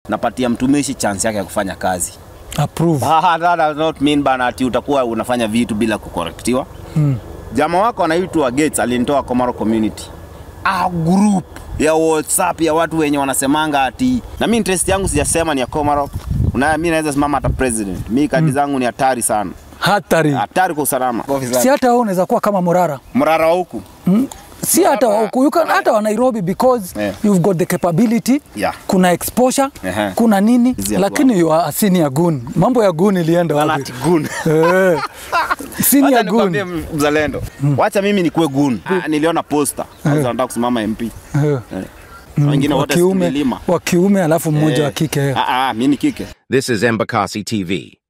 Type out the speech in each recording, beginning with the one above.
napatia mtumishi chance yake ya kufanya kazi. Approve. Ah, that does not mean bana ati utakuwa unafanya vitu bila kukorektiwa. Mm. Jamaa wako anaitwa Gates alinitoa Komaro community. A group ya WhatsApp ya watu wenye wanasemanga ati na mimi interest yangu sijasema ni ya Komaro. Una mimi naweza simama hata president. Mimi kadi zangu ni hatari sana. Hatari. Hatari kwa usalama. Si hata wewe unaweza kuwa kama Morara. Mrara wa huku. si hata wa huku you can hata wa Nairobi because Yeah. you've got the capability Yeah. kuna exposure Ehe. kuna nini Hizi ya lakini you are a senior goon mambo ya goon ilienda wapi Anati gun. eh senior Wacha nikwambie goon mzalendo. Wacha mimi nikuwe gun. Ah, niliona poster. Sasa nataka kusimama MP. eh Eh. Wengine wa wote kiume tulilima. wa kiume alafu mmoja wa Eh. kike eh. Ah ah, mimi ni kike. This is Embakasi TV.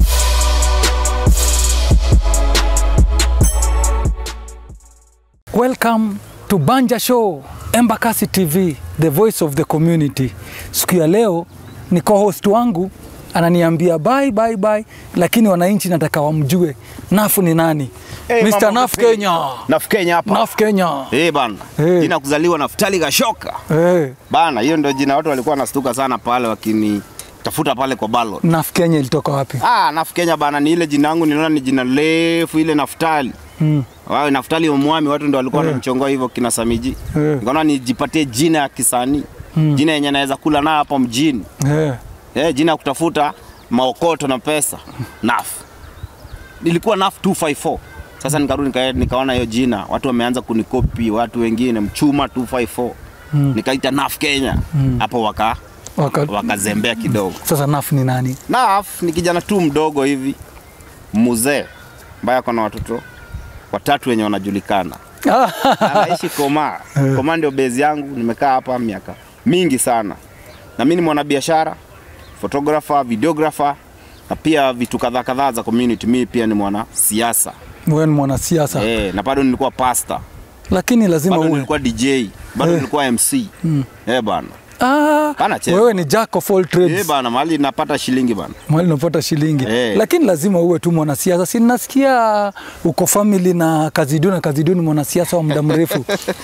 Welcome to Banja Show, Embakasi TV, the voice of the community. Siku ya leo ni co-host wangu ananiambia bye bye bye, lakini wananchi nataka wamjue Nafu ni nani? Hey, Mr. mama Naf vipi? Kenya. Naf Kenya hapa. Naf Kenya. Eh bana. Eh. Jina kuzaliwa Naftali Gashoka. Eh, Bana, hiyo ndio jina watu walikuwa wanastuka sana pale wakini tafuta pale kwa ballot. Naf Kenya ilitoka wapi? Ah, Naf Kenya bana ni ile jina yangu niliona ni jina refu ile Naftali. Mm. Wao Naftali Omwami watu ndio walikuwa wanamchongoa hivyo kina Samiji. Eh. Nikaona nijipatie jina ya kisanii. Jina yenye naweza kula nayo hapo mjini. Eh, Eh, jina ya kutafuta maokoto na pesa. Naf. Nilikuwa Naf 254. Sasa nikarudi nika, nikaona hiyo jina watu wameanza kunikopi watu wengine mchuma 254. Nikaita Naf Kenya. Hapo waka waka, wakazembea kidogo. sasa Naf ni nani? Naf ni kijana tu mdogo hivi mzee ambaye ako na watoto watatu wenye wanajulikana. Anaishi Koma. Koma ndio base yangu, nimekaa hapa miaka mingi sana. Na mimi ni mwanabiashara, photographer, videographer na pia vitu kadhaa kadhaa za community. Mimi pia ni mwana siasa. Wewe ni mwanasiasa Eh, na bado nilikuwa pastor. lakini lazima Bado uwe nilikuwa DJ, bado Eh. nilikuwa MC. Eh bana. ah, Bana cheza. wewe ni jack of all Eh trades. bana, mahali napata shilingi bana. Mwali unapata shilingi Eh. lakini lazima uwe tu mwanasiasa. Si nasikia uko family na Kazidu na Kazidu ni mwanasiasa wa muda mrefu.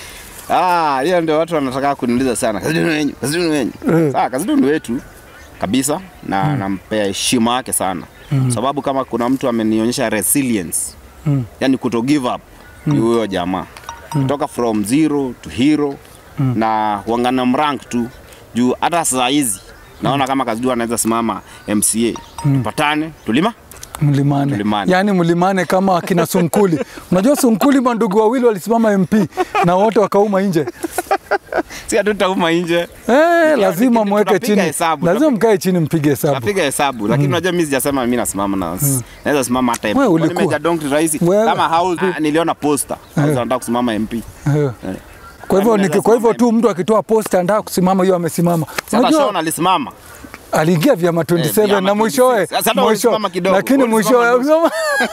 Ah, hiyo ndio watu wanataka kuniuliza sana. Kazi duni wenyu, kazi duni wenyu. Eh. Sawa, kazi duni wetu kabisa na nampea heshima yake sana. Sababu kama kuna mtu amenionyesha resilience. Mm. Yaani kuto give up ni huyo jamaa. Kutoka from zero to hero na wangana mrank tu juu hata saa hizi naona kama Kazidu anaweza simama MCA. Tupatane, tulima? Mlimane. Mlimane. Yaani mlimane kama akina Sunkuli. Unajua Sunkuli mandugu wawili walisimama MP na wote wakauma nje. Si hatutauma nje. Eh, lazima lakini mweke tunapiga chini. hesabu, Lazima mkae chini mpige hesabu. Napiga hesabu lakini unajua mimi sijasema mimi nasimama na naweza simama hata MP. Wewe Kwani ulikuwa- Meja Donk ni rais Wewe- kama house ah, niliona poster. Sasa nataka kusimama MP. Eh. Kwa hivyo Yaani niki- kwa hivyo lazima tu mtu akitoa posta anataka kusimama hiyo amesimama. Sasa Unajua Shaun alisimama. aliingia vyama 27 vyama na mwishowe 26. Sasa hata mwisho ulisimama kidogo, lakini ulisimama mwishowe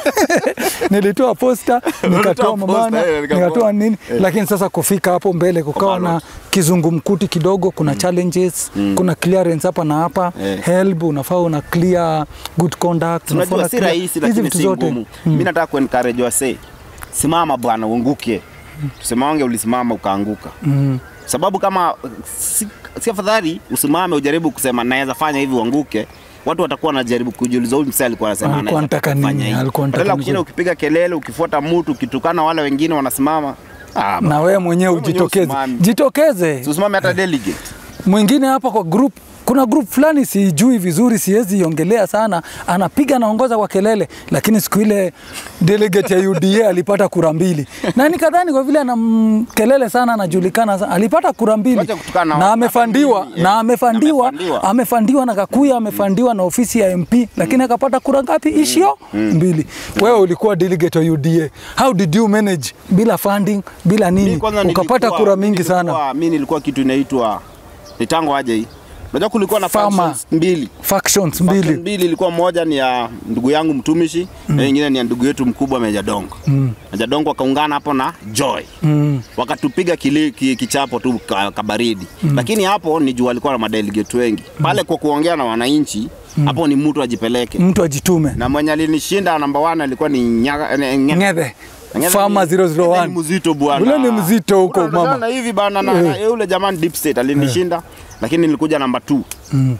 nilitoa posta nikatoa Ulitoa mamana posta, eh, nikatoa. nikatoa nini lakini sasa kufika hapo mbele kukawa na ballot. kizungumkuti kidogo kuna challenges kuna clearance hapa na hapa Eh. help unafaa una clear good conduct unafaa Tunajua una si clear- rahisi hizi lakini vitu si zote. ngumu. Mimi nataka kuencourage wase. Simama bwana uanguke. Tusemange ulisimama ukaanguka. Mm. Sababu kama si, si afadhali usimame ujaribu kusema naweza fanya hivi uanguke. Watu watakuwa wanajaribu kujiuliza huyu msee alikuwa anasema Alikuwa anaweza anataka kufanya nini? hivi. Alikuwa anataka Badala ya nini? kushinda ukipiga kelele, ukifuata mtu, ukitukana wale wengine wanasimama. Ah, na wewe mwenyewe Wewe mwenyewe ujitokeze usimame. jitokeze usimame hata delegate. mwingine hapa kwa group kuna group fulani sijui vizuri, siwezi iongelea sana, anapiga anaongoza kwa kelele, lakini siku ile delegate ya UDA alipata kura mbili, na nikadhani kwa vile ana mm, kelele sana, anajulikana sana, alipata kura mbili Wacha kutukana na watu, amefandiwa hata mimi, na eh, amefandiwa amefandiwa. amefandiwa na Kakuya, amefandiwa na ofisi ya MP, lakini akapata kura ngapi? Ishio mbili. Wewe ulikuwa delegate wa UDA, how did you manage bila funding, bila Mimi nini, kwanza ukapata nilikuwa- kura mimi mingi sana? nilikuwa- Mimi nilikuwa kitu inaitwa nitango aje hii. Unajua kulikuwa na Farmer. functions mbili. Factions Faction mbili mbili ilikuwa moja ni ya ndugu yangu mtumishi na nyingine ni ya ndugu yetu mkubwa Meja Dongo. Meja Dongo wakaungana hapo na Joy. Wakatupiga kili, ki, kichapo tu ka, kabaridi. Lakini hapo ni juu walikuwa na madelegate wengi. Pale kwa kuongea na wananchi hapo ni mtu ajipeleke. mtu ajitume. Na mwenye alinishinda namba 1 alikuwa ni Nyaga, ne, Nge- Ng'ethe Ng'ethe Farmer ni- Ng'ethe 001 ni mzito bwana. Ule ni mzito huko, Unatokana mama. na hivi bana na, na yule jamani Deep State alinishinda lakini nilikuja namba 2.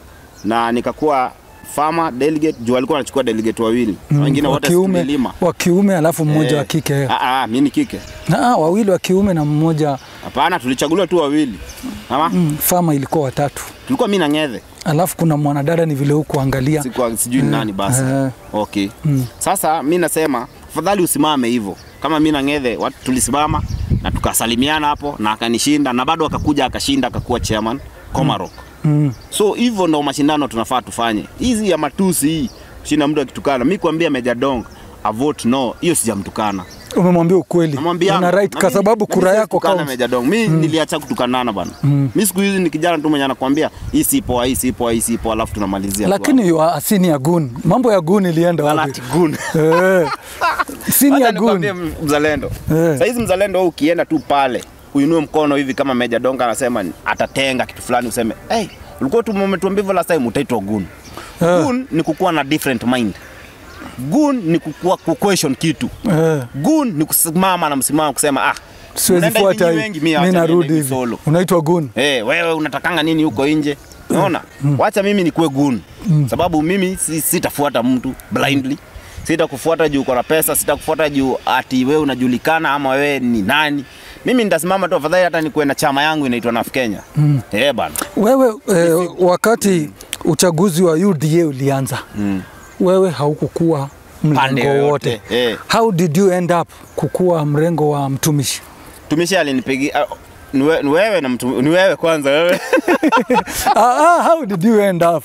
na nikakuwa farmer delegate juu alikuwa anachukua delegate wawili Mm, wengine wa wote kiume tulilima wa kiume alafu mmoja Eh, wa kike ah, ah, mi ni kike ah, wawili wa kiume na mmoja hapana tulichaguliwa tu wawili ama mm, fama ilikuwa watatu tulikuwa mi na ng'ethe alafu kuna mwanadada ni vile huku angalia Sikuwa- sijui ni nani basi eh. okay sasa mi nasema afadhali usimame hivyo kama mi na ng'ethe watu tulisimama na tukasalimiana hapo na akanishinda na bado akakuja akashinda akakuwa chairman Komarok mm. so hivyo ndo mashindano tunafaa tufanye hizi ya matusi hii kushinda mtu akitukana mi kuambia Meja Dong a vote no hiyo sijamtukana umemwambia ukweli namwambia una right kwa sababu kura yako kaunti count. Meja Dong mi niliacha kutukanana bana mi siku hizi ni kijana tu mwenye anakuambia hii si poa hii si poa hii si poa alafu tunamalizia tu lakini you are a senior gun mambo ya gun ilienda hapo. wapi Wala gun Eh. senior Wacha nikwambie gun mzalendo Eh. saizi mzalendo wewe ukienda tu pale uinue mkono hivi kama Meja Donga anasema atatenga kitu fulani useme hey, ulikuwa tu umetuambia hivyo last time utaitwa gun Eh. gun ni kukuwa na different mind gun ni kukuwa kuquestion kitu Eh. gun ni kusimama na msimamo kusema ah siwezi mnaenda hivi fuata nyinyi hii wengi, mi mi acha niende narudi hivi hivi solo unaitwa gun Hey, wewe unatakanga nini huko nje unaona wacha mimi nikuwe gun sababu mimi si, sitafuata mtu blindly sitakufuata juu uko na pesa sitakufuata juu ati wewe unajulikana ama wewe ni nani mimi nitasimama tu afadhali hata nikuwe na chama yangu inaitwa NAF Kenya mm. eh bana wewe eh, wakati uchaguzi wa UDA ulianza mm. wewe haukukuwa Pande mlengo yoyote, wote eh. how did you end up kukuwa mrengo wa mtumishi tumishi alinipigia uh, ni we- ni wewe na mtu, ni wewe kwanza wewe ah, ah, how did you end up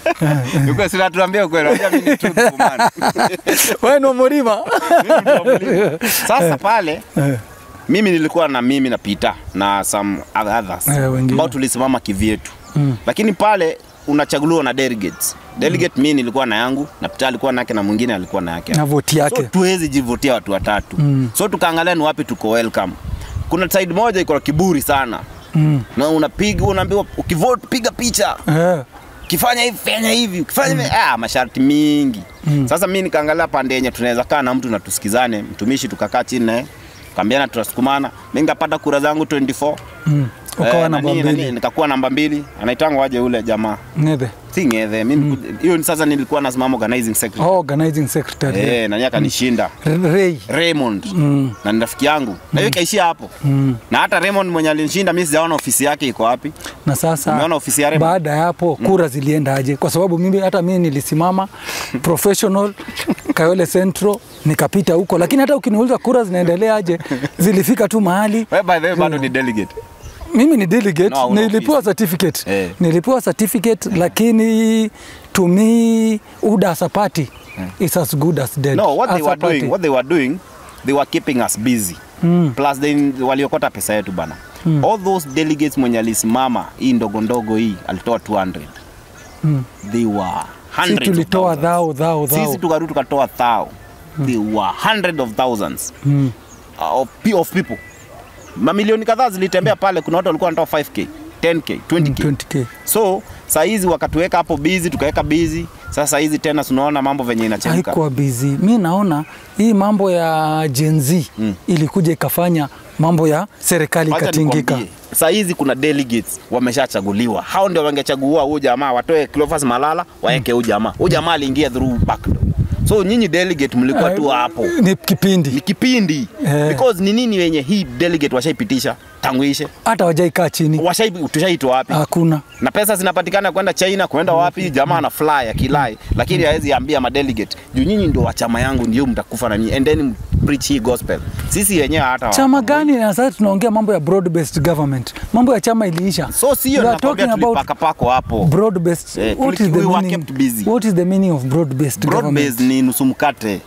Ukweli, si natuambia ukweli unajua mimi ni truthful man. wewe no mlima Mimi ndio mlima. sasa pale Eh. mimi nilikuwa na mimi na Peter na some others Eh, wengine. ambao tulisimama kivyetu mm. lakini pale unachaguliwa na delegates delegate mm. mimi nilikuwa na yangu na Peter alikuwa na yake na mwingine alikuwa na yake na voti so yake tuwezi jivutia watu watatu mm. so tukaangalia ni wapi tuko welcome kuna side moja iko na kiburi sana mm. na unapiga unaambiwa ukivote piga picha eh. ukifanya hivi fanya hivi ukifanya hivi ah, masharti mingi mm. Sasa mimi nikaangalia pande yenye tunaweza kaa na mtu na tusikizane, mtumishi, tukakaa chini naye kaambiana tutasukumana. Mimi nikapata kura zangu 24 mm. ukawa Eh, namba nani- nani, mbili nikakuwa namba mbili. Anaitangwa waje ule jamaa Ng'ethe. si ng'ethe mimi niku- hiyo ni sasa nilikuwa nasimama organizing secretary oh, organizing secretary eh, nani akanishinda Ray Raymond na ni rafiki yangu na hiyo ikaishia hapo na hata Raymond mwenye alinishinda mimi sijaona ofisi yake iko wapi. na sasa Umeona ofisi ya Rema? baada ya hapo kura zilienda aje? Kwa sababu mimi hata mimi nilisimama professional Kayole Central nikapita huko, lakini hata ukiniuliza kura zinaendelea aje, zilifika tu mahali Wewe by the way bado ni delegate. mimi ni delegate No, una nilipewa office. certificate Eh. nilipewa certificate lakini to me UDA as a party is as good as dead No, what as they a were party. doing, what they were doing, they were keeping us busy. Mm. Plus they waliokota pesa yetu bana. All those delegates mwenye alisimama hii ndogo ndogo hii alitoa 200. Mm. They were si hundreds of tulitoa thousands. dhao dhao dhao Sisi tukarudi tukatoa thou. They were hundred of thousands mm. uh, of, pe- of people. Mamilioni kadhaa zilitembea pale, kuna watu walikuwa wanatoa 5k, 10k, 20k. 20k So saa hizi wakatuweka hapo busy, tukaweka busy. Sasa hizi tena tunaona mambo venye inachemka. haikuwa busy. Mi naona hii mambo ya Gen Z Mm. ilikuja ikafanya mambo ya serikali Wacha ikatingika. nikwambie, Saa hizi kuna delegates wameshachaguliwa, hao ndio wangechagua huyu jamaa, watoe Cleophas Malala waeke huyu jamaa. Huyu jamaa aliingia through back door. So nyinyi delegate mlikuwa tu hapo, ni ni kipindi kipindi Eh. because ni nini wenye hii delegate washaipitisha tangu ishe, hata wajaikaa chini, washai tushaitwa wapi? hakuna na pesa zinapatikana kwenda China kwenda wapi, jamaa ana fly akilai, lakini hawezi ambia madelegate juu nyinyi ndio wa chama yangu, ndio mtakufa na nyinyi, endeni preach hii gospel. Sisi wenyewe hata chama gani? Na sasa tunaongea mambo ya broad based government, mambo ya chama iliisha. so sio We are nakwambia talking about tulipakapako hapo. broad based. Eh, what tuli- is the we were meaning? kept busy. What is the meaning of broad based Broad government? based ni nusu mkate.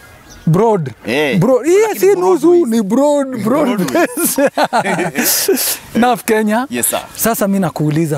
broad Eh, broad hii lakini si nusu Broadways. ni broad broad Broadways. based naf Kenya Yes, sir. sasa mi nakuuliza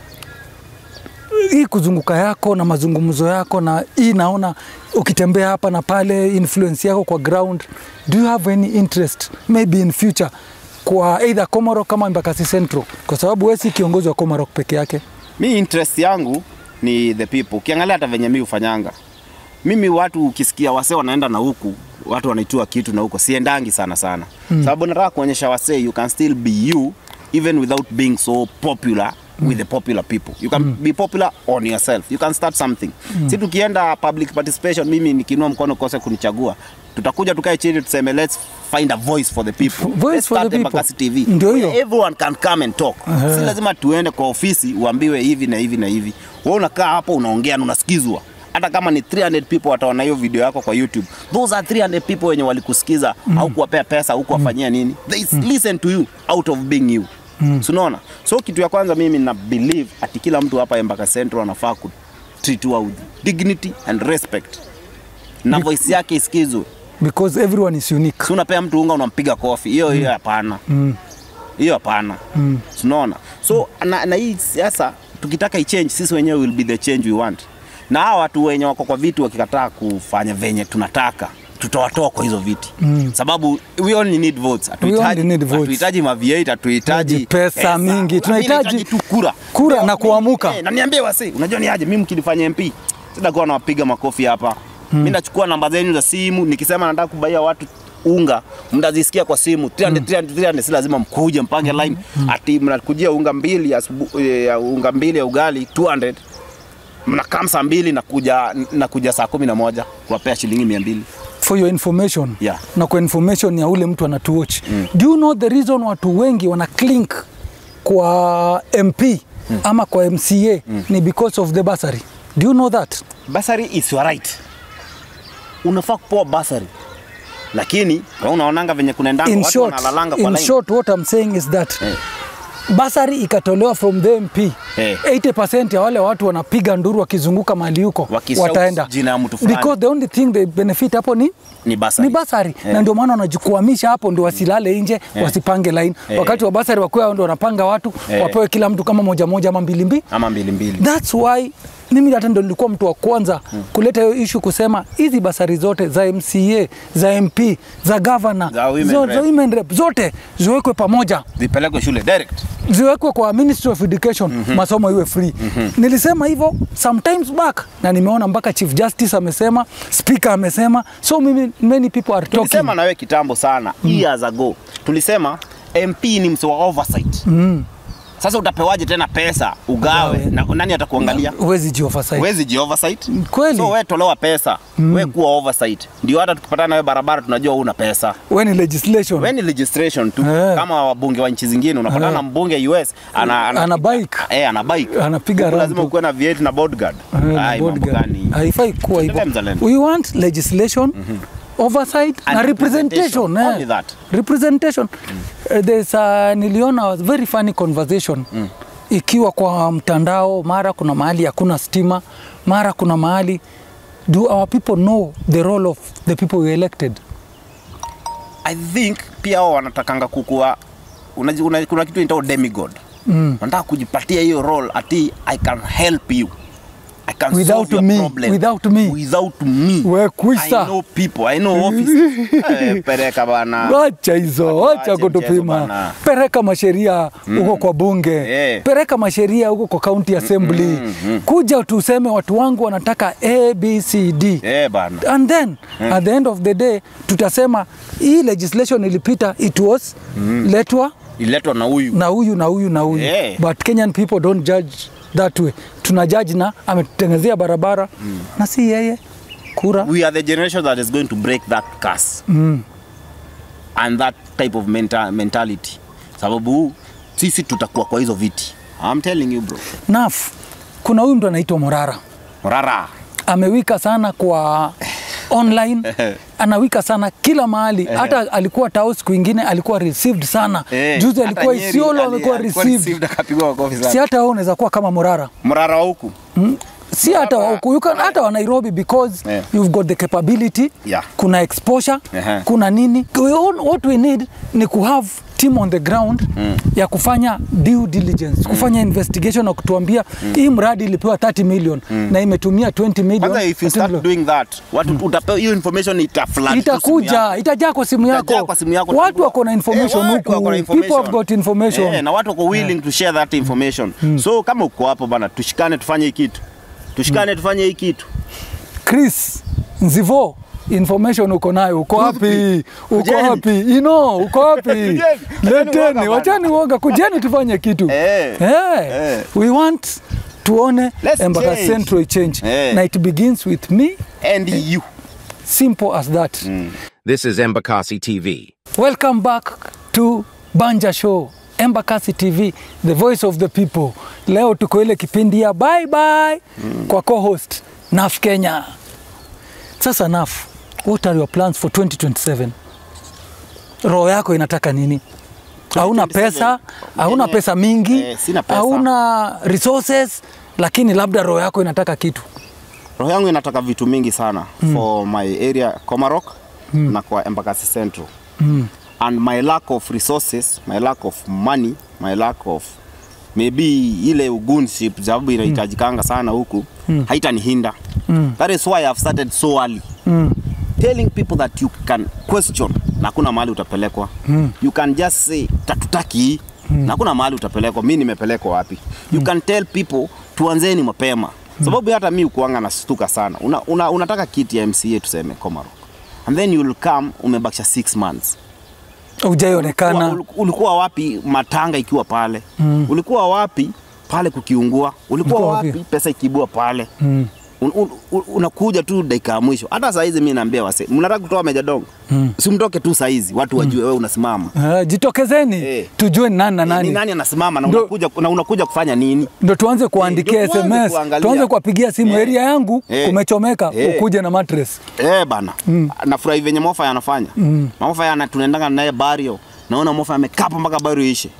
hii kuzunguka yako na mazungumzo yako na hii naona ukitembea hapa na pale influence yako kwa ground do you have any interest maybe in future kwa either Komoro kama Embakasi Central kwa sababu wewe si kiongozi wa Komoro peke yake Mi interest yangu ni the people. Ukiangalia hata venye mi ufanyanga mimi, watu ukisikia wasee wanaenda na huku watu wanaitua kitu na huko, siendangi sana sana mm. Sababu nataka kuonyesha wasee you can still be you even without being so popular with the popular people you can be popular on yourself you can start something si tukienda public participation mimi nikinua mkono kose kunichagua tutakuja tukae chini tuseme let's find a voice for the people Voice let's for the start people. Embakasi TV Ndio hiyo. Where everyone can come and talk si lazima tuende kwa ofisi uambiwe hivi na hivi na hivi wewe unakaa hapo unaongea na unasikizwa hata kama ni 300 people wataona hiyo video yako kwa YouTube those are 300 people wenye walikusikiza au kuwapea pesa au kuwafanyia nini they listen to you out of being you mm. unaona so kitu ya kwanza mimi na believe ati kila mtu hapa Embakasi Central anafaa ku treatiwa with dignity and respect na voice yake isikizwe because everyone is unique si unapea mtu unga unampiga kofi hiyo hiyo hapana hiyo hapana mm. unaona so na, na hii siasa tukitaka ichange sisi wenyewe will be the change we want na hawa watu wenye wako kwa viti wakikataa kufanya venye tunataka tutawatoa kwa hizo viti mm. sababu we only need votes only need votes. hatuhitaji mavieta hatuhitaji Pesa mingi. Tunahitaji tu kura kura na kuamuka. Eh, na niambie wasi unajua ni aje mimi mkinifanya MP sitakuwa nawapiga makofi hapa mm. mimi nachukua namba zenu za simu nikisema nataka kubaia watu unga mtazisikia kwa simu 300 300 300 si lazima mkuje mpange line ati mnakujia unga mbili ya asubu- eh, ya unga mbili ya ugali 200 mnakaa saa mbili na kuja na kuja saa kumi na moja kuwapea shilingi mia mbili for your information Yeah. na kwa information ya ule mtu anatuwatch mm. do you know the reason watu wengi wana clink kwa mp mm. ama kwa mca mm. ni because of the basary do you know that basari is your right unafaa kupewa basari lakini wewe unaonanga venye kunaendanga in watu short, wanalalanga kwa in line short what I'm saying is that Eh. basari ikatolewa from the MP Eh. 80% ya wale watu wanapiga nduru wakizunguka mahali huko Wakishout wataenda jina ya mtu fulani. because the only thing they benefit hapo ni ni basari ni basari Eh. na ndio maana wanajikwamisha hapo ndio wasilale nje wasipange line Eh. wakati wa basari wakuwa ndio wanapanga watu Eh. wapewe kila mtu kama moja moja ama mbili mbili ama mbili mbili That's why mimi hata ndo nilikuwa mtu wa kwanza kuleta hiyo issue kusema hizi basari zote za MCA za MP za governor Za women zo- rep. za women rep zote ziwekwe pamoja zipelekwe shule direct ziwekwe kwa Ministry of Education mm -hmm. masomo iwe free mm -hmm. nilisema hivyo sometimes back na nimeona mpaka Chief Justice amesema speaker amesema so mimi, many people are talking tulisema nawe kitambo sana mm. years ago tulisema mp ni mse wa oversight mm. sasa utapewaje tena pesa ugawe na nani atakuangalia huwezi jioversight wezi ji oversight Kweli. so we tolewa pesa mm. we kuwa oversight ndio hata tukipatana nawe barabara tunajua una pesa when legislation we ni legistration tu Eh. kama wabunge wa nchi zingine unapatana na mbunge US ana, ana, Ana bike. eh, ana bike Anapiga Huku round lazima tu. ukuwe na V8 na bodyguard Eh, na Ai, mambo bodyguard. gani haifai kuwa hivyo Tuendelee mzalendo. we want legislation oversight And na representation. representation eh. Only that. representation Eh, there's a, niliona a very funny conversation ikiwa kwa mtandao mara kuna mahali hakuna stima mara kuna mahali do our people know the role of the people we elected I think pia wao wanatakanga kukua una, una, kuna kitu inaitwa demigod mm. wanataka kujipatia hiyo role ati I can help you I can Without solve your me, problem. without me. without me We kwisa. I know people I know office eh, pereka bana wacha hizo wacha Waache mchezo kutupima bana. pereka masheria huko kwa bunge Eh. pereka masheria huko kwa county assembly kuja tuseme watu wangu wanataka abcd eh bana and then at the end of the day tutasema hii legislation ilipita it was letwa iletwa na huyu na huyu na huyu na huyu Yeah. but kenyan people don't judge that way tuna judge na ametutengezea barabara na si yeye kura we are the generation that is going to break that curse mm. and that type of menta mentality sababu sisi tutakuwa kwa hizo viti I'm telling you bro naf kuna huyu mtu anaitwa morara rara amewika sana kwa online anawika sana kila mahali hata alikuwa tao siku ingine alikuwa received sana Eh, juzi hata alikuwa Nyeri isiolo ali- amekuwa alikuwa received received akapigwa makofi sana. si hata wewe unaweza kuwa kama morara mrara wa huku si hata wa huku, you can- hata wa Nairobi because Yeah. you've got the capability Yeah. kuna exposure Ehe. kuna nini We all- what we need ni ku have team on the ground ya kufanya due diligence kufanya investigation na kutuambia hii mradi ilipewa 30 million na imetumia 20 million kwanza if you 20 start million. doing that watu utapewa hiyo information itaflood tu simu itakuja yako. itajaa kwa simu Itajaa yako kwa simu yako watu utagundua. wako na information Eh, watu huku wako na people have got information Eh, na watu wako willing to share that information so kama uko hapo bana tushikane tufanye hii kitu tushikane tufanye hii kitu Chris Nzivo information uko nayo uko wapi uko Kujeni. wapi ino uko wapi Kujeni. Kujeni leteni uoga wachani uoga kujeni tufanye kitu Eh. Eh. Eh. we want tuone Let's embaka change. central change Eh. na it begins with me and you simple as that This is Embakasi TV. welcome back to banja show embakasi tv the voice of the people leo tuko ile kipindi ya bye bye kwa co-host naf kenya sasa naf what are your plans for 2027 roho yako inataka nini hauna 2027, pesa hauna yenye- pesa mingi eh, sina pesa. hauna resources lakini labda roho yako inataka kitu roho yangu inataka vitu mingi sana mm. for my area Komarok mm. na kwa Embakasi Central mm. and my lack of resources my lack of money my lack of maybe ile ugunship sababu inahitajikanga sana huku mm. haitanihinda mm. that is why I've started so early mm. telling people that you can question na hakuna mahali utapelekwa mm. you can just say tatutaki hii mm. na hakuna mahali utapelekwa mi nimepelekwa wapi you can tell people tuanzeni mapema sababu hata mi ukuanga nastuka sana una, una, unataka kiti ya mca tuseme Komarok and then you will come umebakisha six months ujaionekana ulikuwa, ulikuwa wapi matanga ikiwa pale mm. ulikuwa wapi pale kukiungua ulikuwa Ulikuwa wapi wapi? pesa ikibua pale Mm. un, un, un, unakuja tu dakika ya mwisho hata saizi mi naambia wase mnataka kutoa mejadongo mm. simtoke tu saizi watu wajue wewe unasimama Uh, jitokezeni Eh. tujue ni nani na ni nani nani anasimama na Ndo- unakuja, na unakuja kufanya nini ndo tuanze kuandikia ndio tuanze sms kuangalia. tuanze kuwapigia simu Eh. area yangu Eh. kumechomeka Eh. ukuje na mattress eh bana mm. nafurahi venye mofa anafanya mm. mofa yana tunaendanga naye bario naona mofa amekaa hapo mpaka bario ishe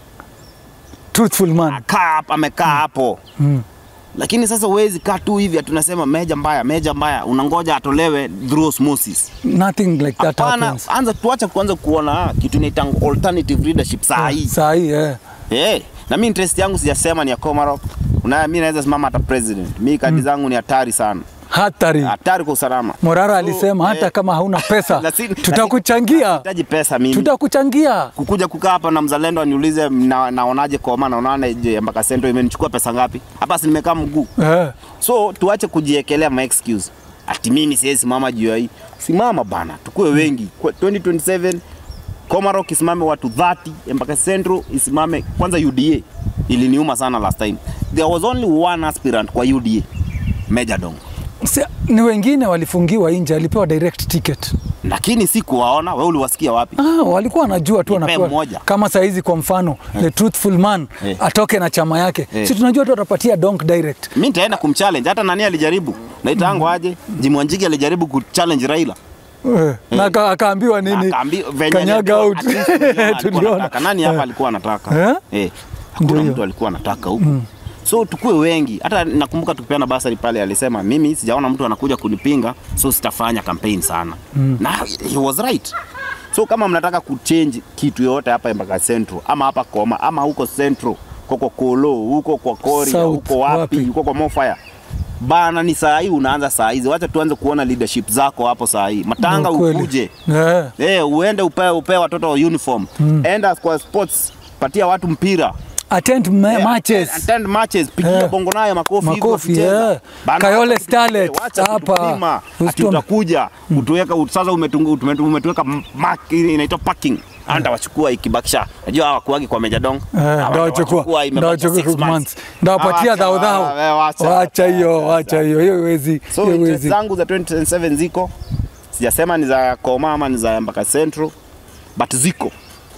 truthful man akaa hapa amekaa hapo Mm. lakini sasa huwezi kaa tu hivi tunasema meja mbaya meja mbaya unangoja atolewe through osmosis nothing like that hapana happens anza tuache kuanza kuona ah, kitu inaitanga alternative leadership saa hii saa hii eh. Eh, na mi interest yangu sijasema ni ya Komarok. Una mi naweza simama hata president. Mi kadi zangu ni hatari sana. hatari Hatari kwa usalama. morara So, alisema hata eh, kama hauna pesa Lakini- tutakuchangia Nahitaji pesa mimi. tutakuchangia Kukuja kukaa hapa na mzalendo aniulize na, naonaje koma naonaje je mpaka sento imenichukua pesa ngapi? Hapa si nimekaa mguu. eh. So tuache kujiekelea ma excuse. Ati mimi siwezi simama juu ya hii. Simama bana, tukue wengi. Kwa 2027 Komarok isimame watu 30, mpaka Central isimame kwanza UDA. Iliniuma sana last time. There was only one aspirant kwa UDA. Meja Dong. Si, ni wengine walifungiwa nje alipewa direct ticket Lakini sikuwaona, wewe uliwasikia wapi? Ah, walikuwa wanajua tu Nipe wanapewa mmoja. kama saizi kwa mfano the truthful man Eh. atoke na chama yake Eh. si tunajua tu atapatia donk direct Mimi nitaenda kumchallenge hata nani alijaribu. Naitango aje? Jimmy Wanjigi alijaribu kuchallenge Raila. Eh, na aka- akaambiwa nini Akaambi- venye kanyaga alikuwa- out at least tuliona alikuwa tuliona anataka. Nani hapa Eh. alikuwa anataka? Eh? Eh. Hakuna Ndio. mtu alikuwa anataka huku. So tukue wengi. Hata nakumbuka tukipeana basari pale alisema mimi sijaona mtu anakuja kunipinga so sitafanya campaign sana. Na he was right. So kama mnataka kuchange kitu yote hapa mpaka Central ama hapa Koma ama huko Central huko Kolo huko kwa Korea South, huko wapi wapi? huko kwa Mofaya bana, ni saa hii unaanza saa hizi. Wacha tuanze kuona leadership zako hapo saa hii. Matanga Ndio kweli. ukuje Eh. Eh, uende upewe upewe watoto uniform. Mm. Enda kwa sports, patia watu mpira. attend ma- Eh, matches Attend matches, pigia Eh. bongo nayo makofi hivyo Makofi, wakicheza. eh. Bana, Kayole wacha Starlet, kutupe, wacha hapa. kutupima. Ati Usitume. utakuja utuweka sasa umetungu- tume- umetuweka mark ile inaitwa parking. Anda wachukua ikibakisha. Najua hawakuagi kwa Meja Dong. Hawa ndawachukua imebakisha ndawachukua six six months months. ndawapatia Awacha, dhao dhao wewe wacha. wacha hiyo wacha hiyo hiyo wezi So hiyo interest wezi zangu za 2027 ziko. Sijasema ni za Koma ama ni za mpaka Central. But ziko.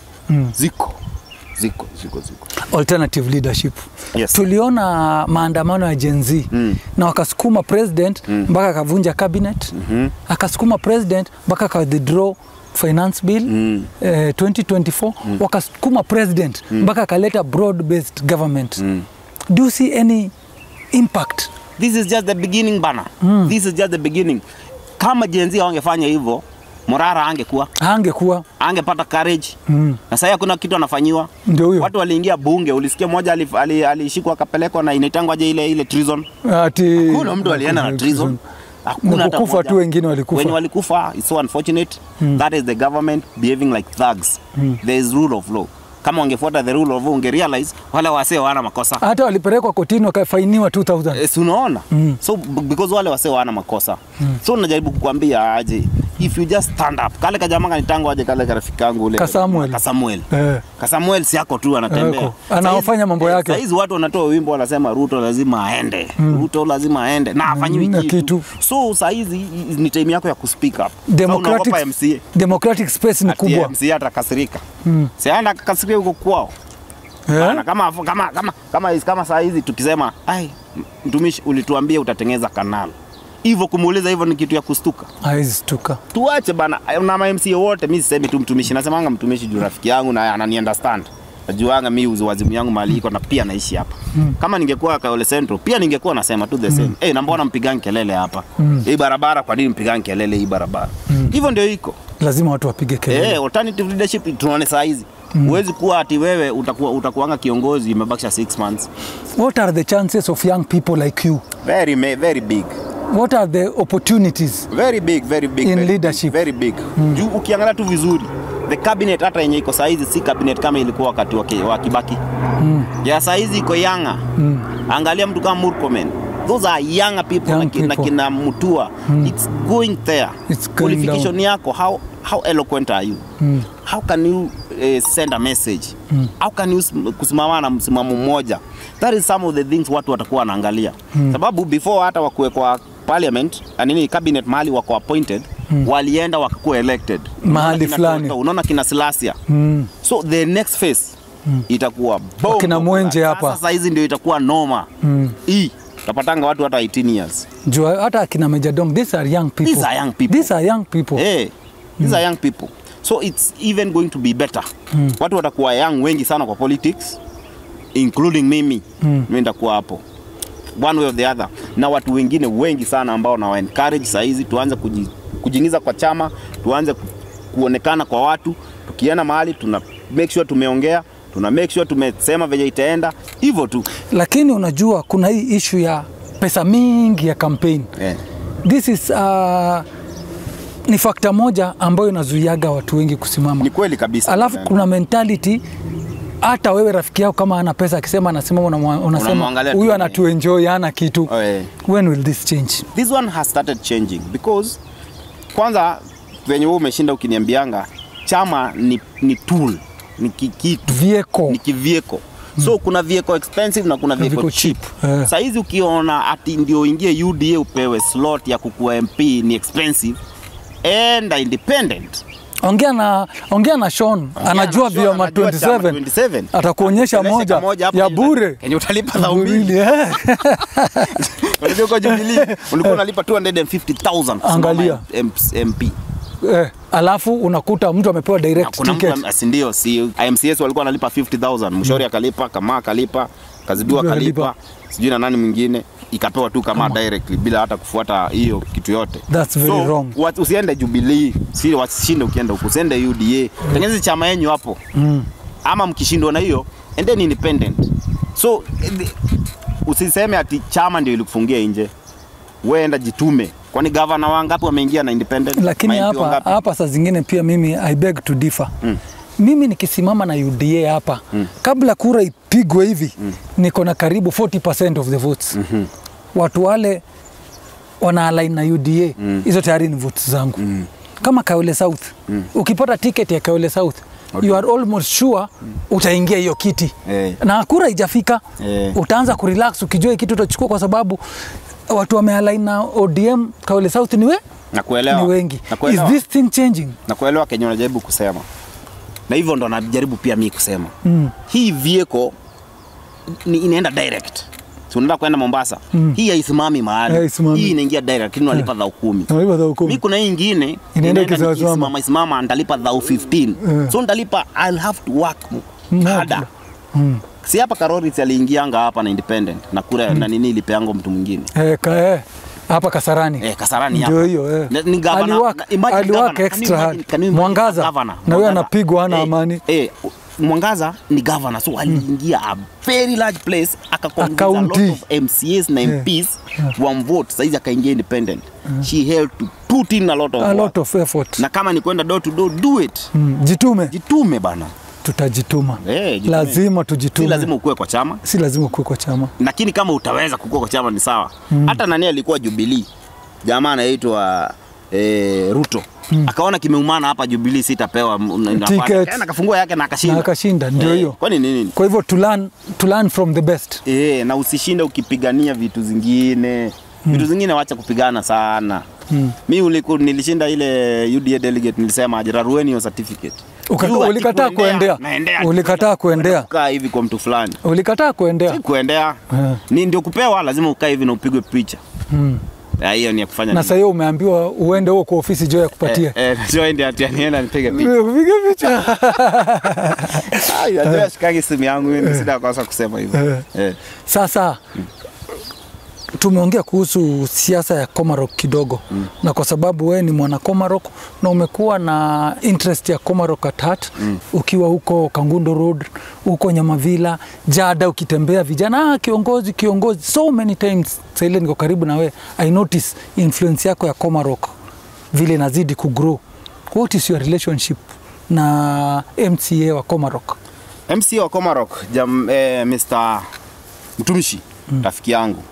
Ziko. Ziko, ziko, ziko. alternative leadership Yes. tuliona maandamano ya Gen Z Mm. na wakasukuma president mpaka akavunja cabinet akasukuma president mpaka aka withdraw finance bill Mm. eh, 2024 wakasukuma president mpaka akaleta broad based government do you see any impact This is just the beginning bana. This is just the beginning. Kama Gen Z hawangefanya hivyo, Morara angekuwa angekuwa angepata courage Mm. na sasa kuna kitu anafanyiwa. ndio huyo Watu waliingia bunge, ulisikia mmoja alishikwa ali, alishikwa akapelekwa na inaitangwa je ile ile treason. ati Kuna mtu alienda na treason. Hakuna Ni hata kukufa mmoja. tu, wengine walikufa. Wenye walikufa is so unfortunate. That is the government behaving like thugs. There is rule of law. Kama wangefuata the rule of law, unge realize wale wasee wana makosa. hata walipelekwa kotini wakafainiwa 2000 Eh, si unaona so b- because wale wasee wana makosa so najaribu kukwambia aje if you just stand up kale kajamaa kanitango aje kale karafiki kangu ule Kasamuel. Kasamuel Eh. Kasamuel si yako tu anatembea Yako. Anafanya mambo Saizi- yake. saizi watu wanatoa wimbo wanasema Ruto lazima aende Ruto lazima aende na afanyiwi Mm, na kitu. kitu. so saizi ni time yako ya kuspeak up democratic, Sasa unaogopa MCA democratic space ni Ati kubwa MCA atakasirika si aenda akakasirika huko kwao Eh? Bana, kama kama kama kama kama saa hizi tukisema ai mtumishi ulituambia utatengeneza kanal hivyo kumuuliza hivyo ni kitu ya kustuka hawezi stuka tuache bana na ma MCA wote mi sisemi tu mtumishi nasemanga mtumishi juu rafiki yangu na anani understand najuanga mi uzi wazimu yangu mahali iko na pia naishi hapa kama ningekuwa Kaole Central pia ningekuwa nasema tu the same eh na mbona mpigani kelele hapa hii barabara kwa nini mpigani kelele hii barabara hivyo ndio iko lazima watu wapige kelele Eh, alternative leadership tunaone saa hizi huwezi kuwa ati wewe utakuwa utakuanga kiongozi imebakisha 6 months what are the chances of young people like you very ma- very big what are the opportunities very big very big In very leadership. big, very big juu ukiangalia tu vizuri the cabinet hata yenye iko saizi si cabinet kama ilikuwa wakati wa, ki- wa Kibaki ya saizi iko yanga angalia mtu kama Murkomen those are younger people, Young na, ki- na people. kina Mutua it's going there It's going qualification yako how how eloquent are you how can you eh, send a message how can you sim- kusimama na msimamo mmoja that is some of the things watu watakuwa wanaangalia sababu before hata wakuwe kwa parliament ah, nini cabinet mahali wako appointed walienda wakakuwa elected Mahali Unaona kina fulani. Toto, unaona kina Silasia so the next phase itakuwa bomb. Wakina Mwenje Sasa hapa. sasa hizi ndio itakuwa noma hii utapatanga watu hata 18 years juu hata akina Major Dong these are young people These are young people. these are young people hey, these are young people so it's even going to be better watu watakuwa young wengi sana kwa politics including mimi mm. mi nitakuwa hapo one way or the other na watu wengine wengi sana ambao nawa encourage saa hizi tuanze kuji, kujiingiza kwa chama tuanze ku, kuonekana kwa watu tukienda mahali tuna make sure tumeongea tuna make sure tumesema venye itaenda hivyo tu lakini unajua kuna hii ishu ya pesa mingi ya campaign yeah. this is uh, ni fakta moja ambayo inazuiaga watu wengi kusimama ni kweli kabisa alafu Yeah. kuna mentality hata wewe rafiki yako kama ana pesa akisema anasimama unamwa- unasema Unamwangalia tu, huyu eh. anatuenjoy ana kitu Oh, yeah. when will this change this one has started changing because kwanza venye wewe umeshinda ukiniambianga chama ni, ni tool ni ki- kitu vieko ni kivieko so kuna vieko expensive na kuna vieko vieko cheap, cheap, eh. saizi ukiona ati ndio ingie uda upewe slot ya kukuwa mp ni expensive enda independent ongea na ongea na Sean anajua Ongea na vyama Sean, anajua chama 27 27. atakuonyesha Onyesha moja kamoja hapo ya yenye uta- bure yenye utalipa dhao mbili Mbili, eh. Unajua kwa Jubilee ulikuwa unalipa 250,000 kusimama Angalia. M- MP eh, alafu unakuta mtu amepewa Na direct kuna ticket mtu si ndio si IMCS walikuwa wanalipa 50000 mshauri akalipa kama akalipa kazidua Kazidua akalipa akalipa. sijui na nani mwingine ikapewa tu kama directly bila hata kufuata hiyo kitu yote That's very so, wrong. wa- usiende Jubilee si wasishinde ukienda huko usiende UDA tengeneze chama yenyu hapo mm. ama mkishindwa na hiyo endeni independent so eh, the- usiseme ati chama ndio ilikufungia nje wewe enda jitume kwani gavana wangapi wameingia na independent lakini Ma MP hapa wangapi? hapa saa zingine pia mimi I beg to differ mm. mimi nikisimama na UDA hapa mm. kabla kura ipigwe hivi mm. niko na karibu 40% of the votes mm-hmm. watu wale wana align na UDA hizo mm. tayari ni votes zangu mm. kama Kaole South mm. ukipata ticket ya Kaole South Okay. you are almost sure utaingia hiyo kiti Eh. na kura ijafika Eh. utaanza kurelax ukijua hii kitu utachukua kwa sababu watu wamealign na ODM Kaole South ni we nakuelewa ni wengi. Is nakuelewa this thing changing? na kuelewa kenye unajaribu kusema na hivyo ndo najaribu pia mi kusema mm. hii vieko ni inaenda direct Si unaenda kwenda mombasa mm. hii haisimami mahali Haisimami. hii inaingia direct lakini unalipa dhao kumi Unalipa dhao kumi. mi kuna hii ingine Inaenda inaenda ikisimama. nikisimama isimama nitalipa dhao 15 so nitalipa I'll have to work More. harder si hapa Karori si aliingianga hapa na independent na kura na nini ilipeangwa mtu mwingine Eh, ka, eh, hapa Kasarani Eh, Kasarani ndio hapa. hiyo eh. Na- ni gavana- Aliwork- na- imagine aliwork gavana. Can you extra imagine- hard. can you imagine Mwangaza gavana? na huyo Mwangaza. anapigwa hana Eh, amani eh, Mwangaza ni governor so aliingia a very large place akaconvince a lot Akaunti. of MCAs na MPs wamvote saizi akaingia independent she held to put in a lot of a work. lot of effort na kama ni kwenda door to door do it mm. jitume jitume bana tutajituma Eh, jitume. lazima si tujitume lazima ukuwe kwa chama si lazima ukuwe kwa chama lakini kama utaweza kukua kwa chama ni sawa hata nani alikuwa Jubilee jamaa anaitwa eh, Ruto akaona kimeumana hapa Jubilee sitapewa m- n- nafasi. Ticket. Akaenda akafungua yake na akashinda. Na akashinda, ndio Eh, hiyo. Kwani nini? Kwa hivyo to learn, to learn from the best. Eh, na usishinde ukipigania vitu zingine. Vitu zingine wacha kupigana sana. Mi uliku, nilishinda ile UDA delegate nilisema aje rarueni hiyo certificate. Uka- Juu ati ulikataa kuendea. naendea. Ulikataa kuendea. Kukaa hivi kwa mtu fulani. Ulikataa kuendea. Si kuendea. Eh. Ni ndio kupewa lazima ukae hivi na upigwe picha. Ya, hiyo ni ya kufanya Na nini? sasa hiyo umeambiwa uende huko kwa ofisi jo ya kupatia. Eh, eh, sio ndi ati anienda nipige picha. Piga picha. Ah, Unajua shikangi simu yangu mimi sina kosa kusema hivyo. Eh. Sasa tumeongea kuhusu siasa ya Komarok kidogo mm. na kwa sababu wewe ni mwana Komarok na umekuwa na interest ya Komarok at heart mm. ukiwa huko Kangundo Road, huko Nyamavila, Jada, ukitembea vijana, ah, kiongozi kiongozi, so many times. Sasa ile niko karibu na wewe, I notice influence yako ya Komarok vile inazidi kugrow. What is your relationship na MCA wa Komarok? MC wa Komarok jam, eh, Mr. Mtumishi rafiki yangu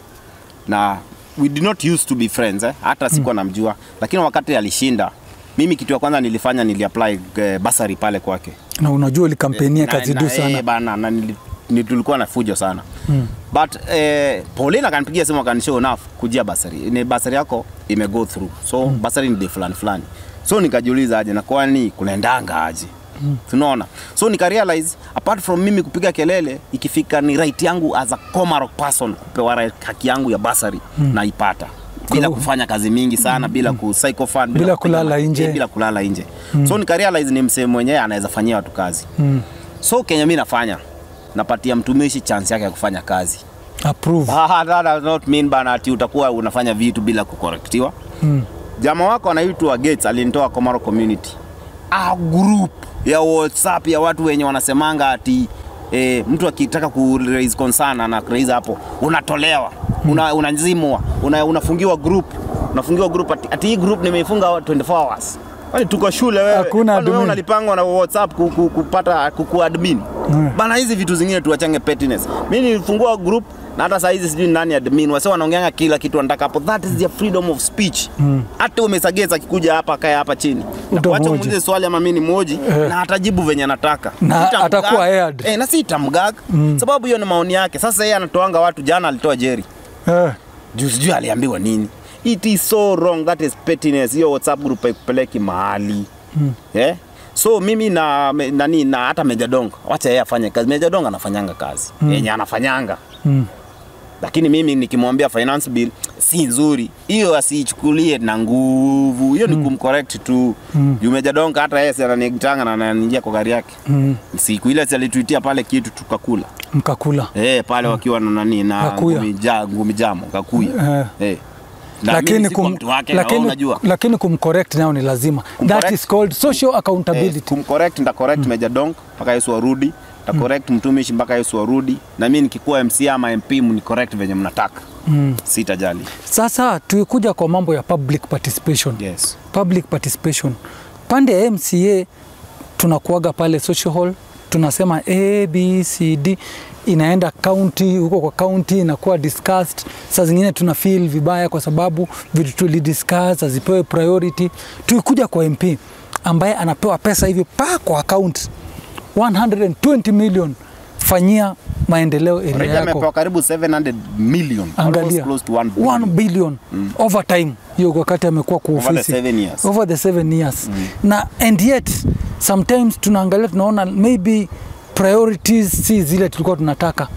na we did not used to be friends eh? hata sikuwa namjua, lakini wakati alishinda mimi kitu ya kwanza nilifanya niliapply eh, basari pale kwake Na unajua ulikampenia Na- kazi na- du eh, sana bana na nili, ni tulikuwa na fujo sana mm. but eh, Pauline akanipigia simu akanishow enough kujia basari ni basari yako ime go through so mm. basari ni day fulani fulani so nikajiuliza aje na kwani kunaendanga aje Mm. tunaona so nika realize apart from mimi kupiga kelele ikifika ni right yangu as a Komarok person kupewa right haki yangu ya basari mm. naipata bila Kwa- kufanya kazi mingi sana bila ku psychophone Bila kupiga kulala ma- nje. eh, bila kulala nje so nika realize ni msee mwenyewe anaweza fanyia watu kazi mm. so kenye mi nafanya napatia mtumishi chance yake ya kufanya kazi approve Ah, that does not mean bana ati utakuwa unafanya vitu bila kukorektiwa mm. jama wako anaitwa Gates alinitoa Komaro community a group ya WhatsApp ya watu wenye wanasemanga ati eh, mtu akitaka ku raise concern na raise hapo unatolewa una, unazimwa una, unafungiwa group unafungiwa group ati, ati hii group nimeifunga 24 hours Kwani tuko shule wewe? Hakuna Kwani wewe admin. unalipangwa na WhatsApp ku- ku- kupata kuku admin. Mm. Bana hizi vitu zingine tuachange pettiness. Mimi nilifungua group na hata saa hizi sijui ni nani admin. Wase wanaongeanga kila kitu wanataka hapo. That is their freedom of speech. Hata umesageza akikuja hapa kaya hapa chini. Na Utamhoji. Wacha muulize swali ama mimi ni moji Eh. na atajibu venye anataka. Na Sitamgag. atakuwa aired. Eh, na si tamgag. Sababu hiyo ni maoni yake. Sasa yeye anatoanga watu jana alitoa Jerry eh. juu sijui aliambiwa nini it is so wrong that is pettiness hiyo whatsapp group haikupeleki mahali mm. yeah? so mimi na me- nani na hata mejadong wacha yeye afanye kazi mejadong anafanyanga kazi mm. yenye anafanyanga Mm. lakini mimi nikimwambia finance bill si nzuri hiyo asiichukulie na nguvu hiyo ni kumcorrect tu mm. juu mejadonga hata yeye si ananitanga na ananiingia kwa gari yake Mm. siku ile si alituitia pale kitu tukakula mkakula Eh, pale wakiwa na nani na Kakuya. ngumi, ja, ngumi jamo kakuya. Eh. Eh. Na mimi lakini, sikuwa kum, mtu wake na wewe lakini, unajua. lakini kumcorrect nayo ni lazima that Kumcorrect. is called social Eh, accountability kumcorrect nda correct Meja Donk mpaka Yesu arudi. Nda correct mtumishi mpaka Yesu arudi. Na mimi nikikuwa MC ama MP mni correct venye mnataka. mm. Sitajali. sasa tukikuja kwa mambo ya public participation Yes. public participation pande ya mca tunakuaga pale social hall tunasema abcd inaenda county huko kwa county inakuwa discussed saa zingine tuna feel vibaya kwa sababu vitu tulidiscuss hazipewe priority tukikuja kwa mp ambaye anapewa pesa hivi pa kwa account 120 million fanyia maendeleo area Already yako amepewa karibu 700 million. angalia Almost close to 1 1 billion over time hiyo wakati amekuwa kwa Over the ofisi seven years. over the seven years na and yet sometimes tunaangalia tunaona maybe priorities si zile tulikuwa tunataka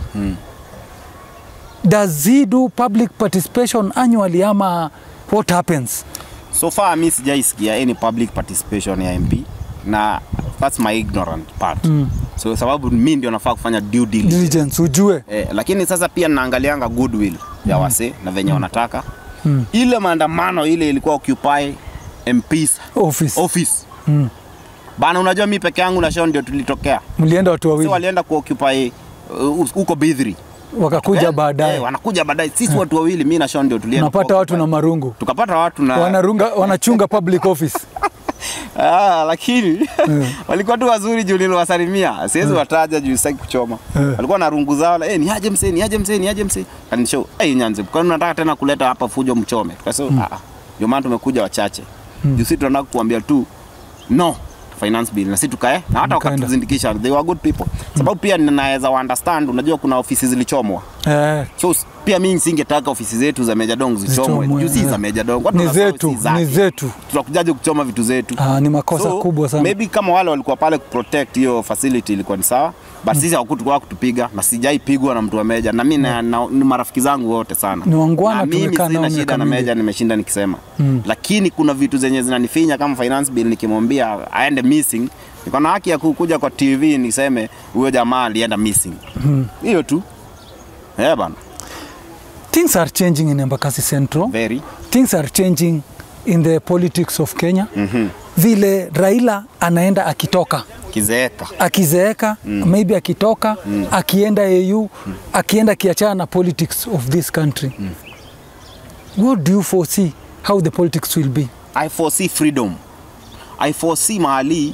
does he do public participation annually ama what happens So far mi sijaisikia any public participation ya MP na that's my ignorant part. So sababu mi ndio nafaa kufanya due diligence. diligence ujue Eh, lakini sasa pia naangalianga goodwill ya wase na venye wanataka Mm. ile maandamano ile ilikuwa occupy MPs office office Mm. bana unajua mi peke yangu na Sean ndio tulitokea mlienda watu si wawili walienda kuoccupy uh, huko Bidhri wakakuja Eh, baadaye eh, wanakuja baadaye sisi watu wawili mi na Sean ndio tulienda unapata watu na kuoccupy. marungu tukapata watu na wanarunga wanachunga public office Ah, lakini walikuwa tu wazuri juu niliwasalimia, siwezi wataja juu sitaki kuchoma. Eh. Walikuwa na rungu zao, eh, ni aje msee, ni aje msee, ni aje msee. Kanishow, eh, nyanze, kwani unataka tena kuleta hapa fujo mchome? Tukasema, ah, ah, ndio maana tumekuja wachache. mm. juu si tunataka kuambia tu no finance bill na si tukae na hata Mkaenda. wakatuzindikisha they were good people sababu pia ninaweza understand unajua kuna ofisi zilichomwa Eh, so s- pia mimi singetaka ofisi zetu za Meja Dong zichomwe Zichomwe, juu si eh. za Meja Dong Watu ni wanasahau zetu si zake. ni zetu tunakujaje kuchoma vitu zetu ah, ni makosa kubwa sana maybe kama wale walikuwa pale kuprotect hiyo facility ilikuwa ni sawa but sisi hawakutukua kutupiga na sijaipigwa na mtu wa Meja na mimi na, na, ni marafiki zangu wote sana Ni wangwana, na mimi tumekaa nao sina miaka shida na mingi. Meja nimeshinda nikisema lakini kuna vitu zenye zinanifinya kama finance bill nikimwambia aende missing niko na haki ya kukuja kwa TV niseme huyo jamaa alienda missing hiyo tu eh bana things are changing in Embakasi Central very things are changing in the politics of Kenya vile Raila anaenda akitoka kizeeka akizeeka maybe akitoka akienda AU akienda akiachana na politics of this country what do you foresee how the politics will be I foresee freedom. I foresee mahali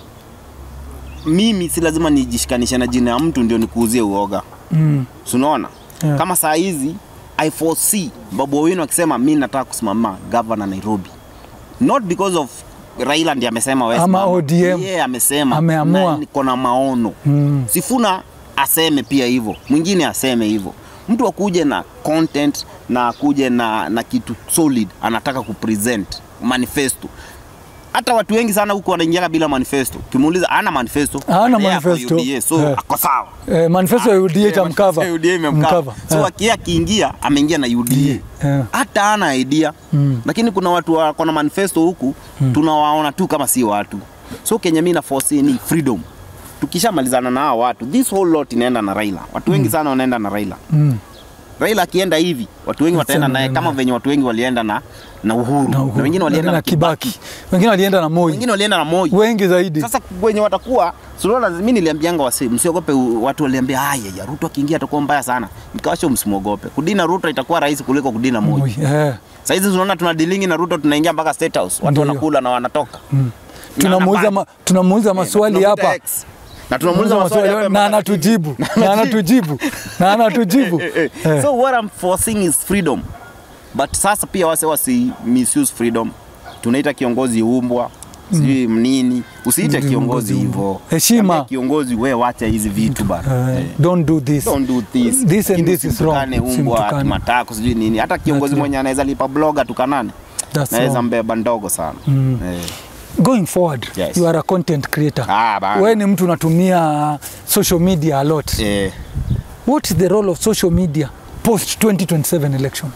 mimi si lazima nijishikanishe na jina ya mtu ndio nikuuzie uoga. mm. Unaona? Yeah. Kama saa hizi I foresee Babu Owino akisema mi nataka kusimama governor Nairobi. Not because of Raila ndiye amesema wewe Ama simama. ODM. Yeye amesema Ameamua. na niko na maono. Mm. Sifuna aseme pia hivyo, mwingine aseme hivyo. Mtu akuje na content na akuje na, na kitu solid anataka kupresent manifesto. Hata watu wengi sana huko wanaingia bila manifesto. Ukimuuliza ana manifesto, Hana yeye ako manifesto. UDA, so Yeah. ako sawa. eh, manifesto ya UDA itamkava Eh, UDA imemcover. So Eh. akia akiingia ameingia na UDA. Yeah. Hata ana idea. Mm. Lakini kuna watu wako na manifesto huku tunawaona tu kama si watu. So Kenya mimi na foresee ni freedom. Tukishamalizana na hao watu, this whole lot inaenda na Raila. Watu wengi sana wanaenda na Raila. mm. Raila akienda hivi, watu wengi wataenda naye kama venye watu wengi walienda na na Uhuru. na, Uhuru. Na wengine walienda na Kibaki. Kibaki wengine walienda na Moi Wengine walienda na Moi. wengi zaidi Sasa wenye watakuwa sunaona, mimi niliambianga wasi msiogope. u- Watu waliambia haya ya Ruto akiingia atakuwa mbaya sana, nikawasha msimwogope. Kudina Ruto itakuwa rahisi kuliko kudina Moi. Moi, eh. Sasa hizi tunaona tuna dealing na Ruto, tunaingia mpaka State House, watu Ndio. wanakula na wanatoka tunamuuliza ma, tunamuuliza maswali Tunamuuliza hapa X. na tunamuuliza maswali hapa na mpaka- anatujibu na anatujibu na anatujibu Eh, Eh. so what I'm forcing is freedom but sasa pia wase wasi misuse freedom tunaita kiongozi umbwa sijui mnini usiite Ndio, kiongozi kiongozi hivyo Heshima. Ambia kiongozi we wacha hizi vitu bana Eh, Eh. don't do this Don't do this. This and Lakini this is wrong. usimtukane umbwa Usimtukane. matako sijui nini hata kiongozi That's mwenye anaweza lipa bloga tukanane That's naweza wrong. mbeba ndogo sana Mm. eh. going forward Yes. you are a content creator Ah, bana. we ni mtu unatumia social media a lot Eh. what is the role of social media post 2027 election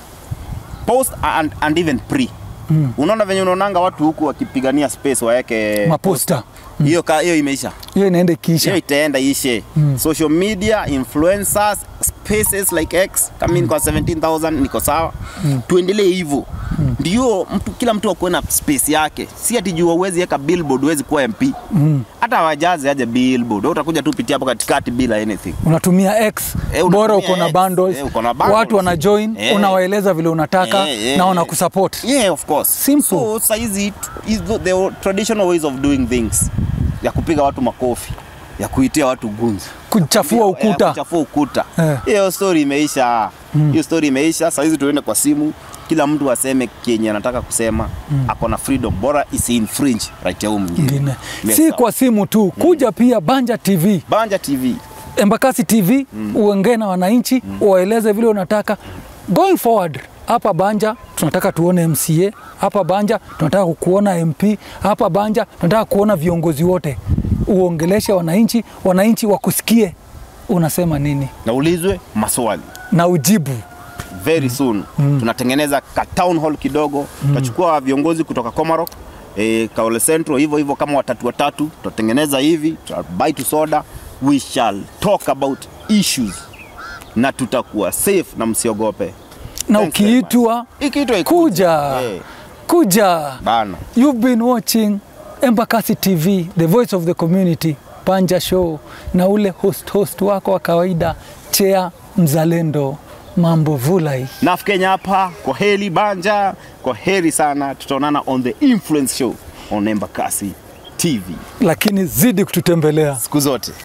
post and, and even pre mm. unaona venye unaonanga watu huku wakipigania space waeke maposta hiyo ka- hiyo imeisha hiyo inaenda hiyo ikiisha itaenda ishe mm. social media influencers spaces like x kama mm. kwa 17000 niko sawa mm. tuendelee hivyo mm. ndio mtu kila mtu akuwe na space yake si ati juu uwezi weka billboard uwezi kuwa mp Mm. hata wajazi aje billboard wewe utakuja tu pitia hapo katikati bila anything unatumia x Eh, bora unatumia uko na X. bundles, Eh, uko na bundles. watu wana join Eh. unawaeleza vile unataka Eh, eh, na eh. wanakusupport yeah of course Simple. so saizi is the, the traditional ways of doing things ya kupiga watu makofi ya kuitia watu gunzi kuchafua Ya ukuta kuchafua ukuta Eh. hiyo story imeisha hiyo story imeisha saizi tuende kwa simu kila mtu aseme kenye anataka kusema ako na freedom bora isi infringe right ya huyu mwingine ingine Yes, si sir. kwa simu tu kuja pia banja tv banja tv embakasi tv uongee na wananchi uwaeleze vile unataka going forward hapa banja tunataka tuone mca hapa banja tunataka kuona mp hapa banja tunataka kuona viongozi wote uongeleshe wananchi wananchi wakusikie unasema nini naulizwe maswali na ujibu very soon tunatengeneza ka town hall kidogo tutachukua viongozi kutoka Komarok e, Kaole Central hivyo hivyo kama watatu watatu tutatengeneza hivi tutabuy tu soda we shall talk about issues na tutakuwa safe na msiogope na Thanks very ukiitwa ikiitwa ikuja. kuja Eh, kuja bana You've been watching Embakasi TV, the voice of the community, Panja Show, na ule host host wako wa kawaida Chea Mzalendo, mambo vulai. naf Kenya hapa kwa heri banja kwa heri sana tutaonana on the influence show on Embakasi TV Lakini zidi kututembelea. siku zote